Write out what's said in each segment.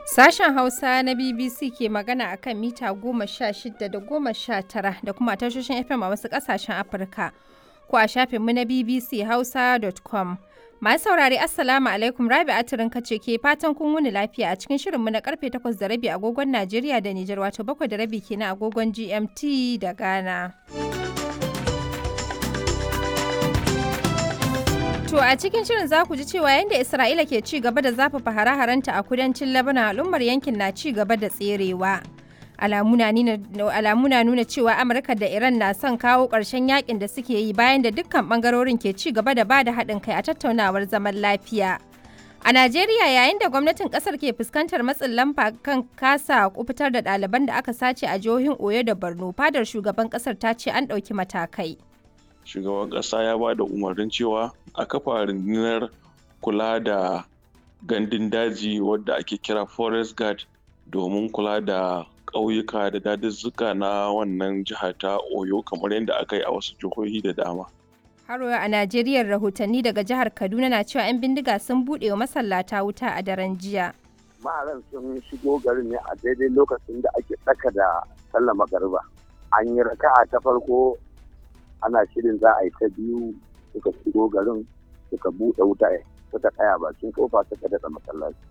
Sashen Hausa na BBC ke magana a kan mita goma sha shida da goma sha tara da kuma tashoshin FM a wasu ƙasashen Afirka ko a shafinmu na BBC Hausa.com. Masu saurare Assalamu alaikum Rabi Atirin kace ke fatan kun wuni lafiya a cikin shirinmu na karfe takwas da rabi agogon Najeriya da Nijar wato bakwai da rabi kenan agogon GMT da Ghana. To a cikin shirin za ku ji cewa yadda Isra'ila ke ci gaba da zafafa hare-harenta a kudancin Lebanon al'ummar yankin na ci gaba da tserewa. Alamu na nuna cewa Amurka da Iran na son kawo ƙarshen yakin da suke yi bayan da dukkan ɓangarorin ke ci gaba da bada haɗin kai a tattaunawar zaman lafiya. A Najeriya yayin da gwamnatin ƙasar ke fuskantar matsin lamba kan kasa kufitar da ɗaliban da aka sace a jihohin Oyo da Borno, fadar shugaban ƙasar ta ce an ɗauki matakai. shugaban ƙasa ya ba da umarnin cewa a kafa rundunar kula da gandun daji wadda ake kira forest guard domin kula da ƙauyuka da daduzzuka na wannan jiha ta oyo kamar yadda aka yi a wasu jihohi da dama Haro a Najeriya rahotanni daga jihar Kaduna na cewa 'yan bindiga sun buɗe wa masallata wuta a daren jiya. Maharan sun shigo garin ne a daidai lokacin da ake tsaka da sallah magariba. An yi raka'a ta farko ana shirin za a yi ta biyu suka shigo garin suka buɗe wuta suka tsaya bakin kofa suka daɗa masallaci.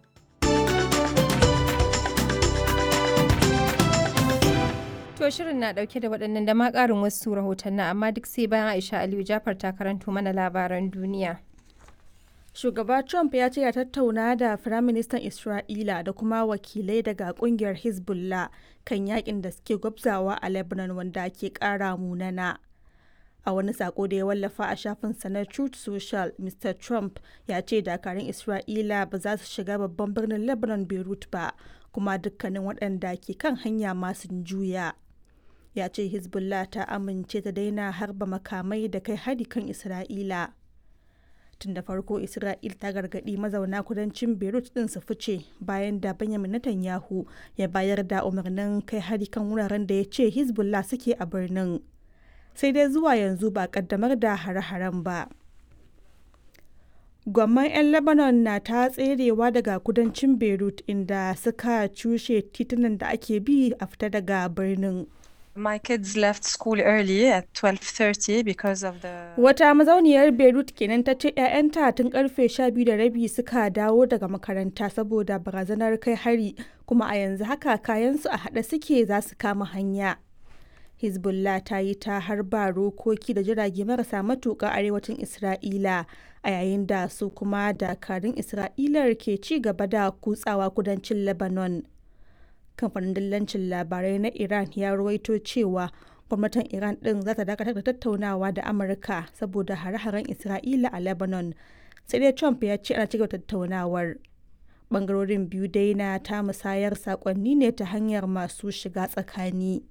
To shirin na ɗauke da waɗannan da ma ƙarin wasu rahotannin amma duk sai bayan Aisha Aliyu Jafar ta karanto mana labaran duniya. Shugaba Trump ya ce ya tattauna da Firaministan Isra'ila da kuma wakilai daga kungiyar Hezbollah kan yakin da suke gwabzawa a Lebanon wanda ke ƙara munana. a wani sako da ya wallafa a shafinsa na truth social mr trump ya ce dakarun isra'ila ba za su shiga babban birnin lebanon beirut ba kuma dukkanin waɗanda ke kan hanya masu juya ya ce hezbollah ta amince ta daina harba makamai da kai hari kan isra'ila tun da farko isra'il ta gargaɗi mazauna kudancin beirut din su fice bayan da benjamin netanyahu ya bayar da umarnin kai hari kan wuraren da ya ce hezbollah suke a birnin sai dai zuwa yanzu ba kaddamar da hare-haren ba. Gwamman 'yan Lebanon na ta tserewa daga kudancin Beirut inda suka cushe titunan da ake bi a fita daga birnin. My kids left school early at 12:30 because of the Wata mazauniyar Beirut kenan ta ce 'ya'yanta tun karfe 12 da rabi suka dawo daga makaranta saboda barazanar kai hari kuma a yanzu haka kayansu a haɗe suke za su kama hanya. Hezbollah ta yi ta harba rokoki da jirage marasa matuƙa arewacin Isra'ila a yayin da su kuma dakarun Isra'ilar ke ci gaba da kutsawa kudancin Lebanon. Kamfanin dillancin labarai na Iran ya ruwaito cewa gwamnatin Iran ɗin za ta dakatar da tattaunawa da Amurka saboda hare-haren Isra'ila a Lebanon. Sai dai Trump ya ce ana cigaba tattaunawar. Bangarorin biyu dai na ta musayar saƙonni ne ta hanyar masu shiga tsakani.